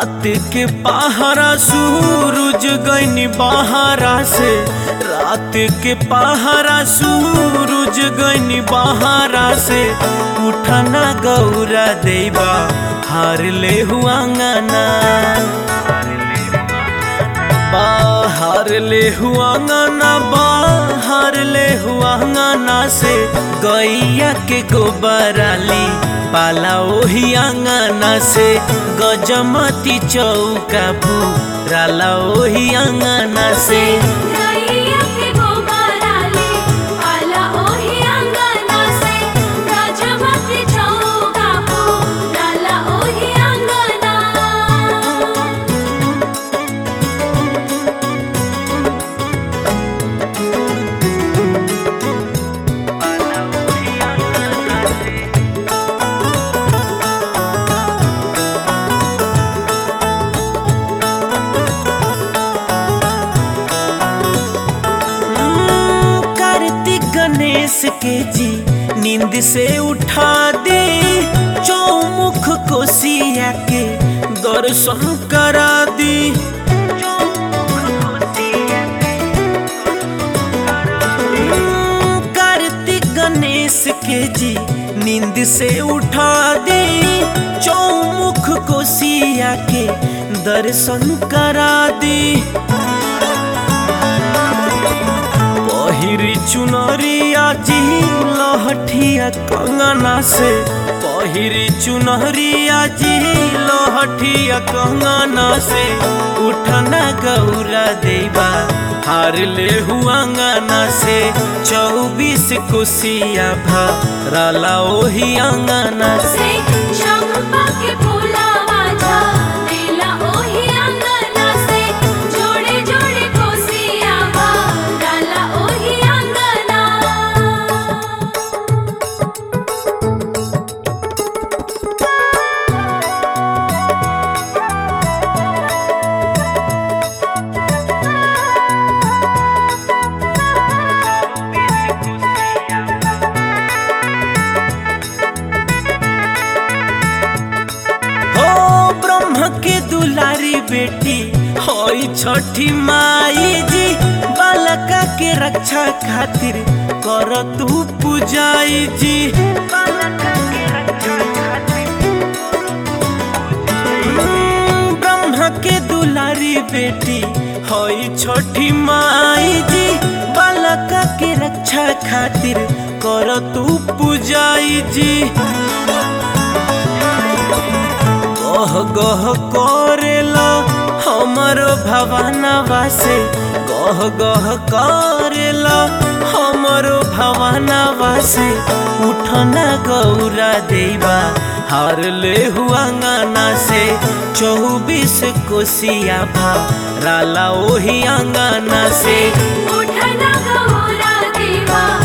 रात के पहरा सूरज गईनी बहारा से रात के पहरा सूरज गईनी बहारा से उठना गौरा देवा हार ले हुआ अंगना बाहर ले हुआ अंगना बाहर ले हुआ अंगना से गैया के गोबराली पाला ओही अंगना से गजमती चौका पूराला ओही अंगना से गैया के गोबराले पाला ओही अंगना से गजमती चौका पूराला ओही अंगना हम्म, कार्तिक गणेश के जी नींद से उठा दे चौमुख कोसिया के दर्शन करा दी हम्म, कार्तिक गणेश के जी नींद से उठा दे चौमुख कोसिया के दर्शन करा दी पहिरी चुनरिया जी लहठिया कंगना से पहिरी चुनरिया जी लहठिया कंगना से उठना गौरा देवा हार ले हुआ अंगना से चौबीस कुसिया भराला ओही अंगना से से चंपा के फूलावा झाड़ेला ओही अंगना से जोड़े जोड़े कोसिया डाला ओही अंगना हो ब्रह्म के दुलारी बेटी होई छठी माई जी बालका के रक्षा खातिर कर तू पूजाई जी हम्म, ब्रह्म के दुलारी बेटी होई छठी माई जी बालका के रक्षा खातिर कर तू पूजाई जी गह गह करेला हमरो भवनवा से गह गह करेला हमरो भवनवा से उठना गौरा देवा हार ले हुआ अंगना से चौबीस कोसिया भराला ओही अंगना से उठना गौरा देवा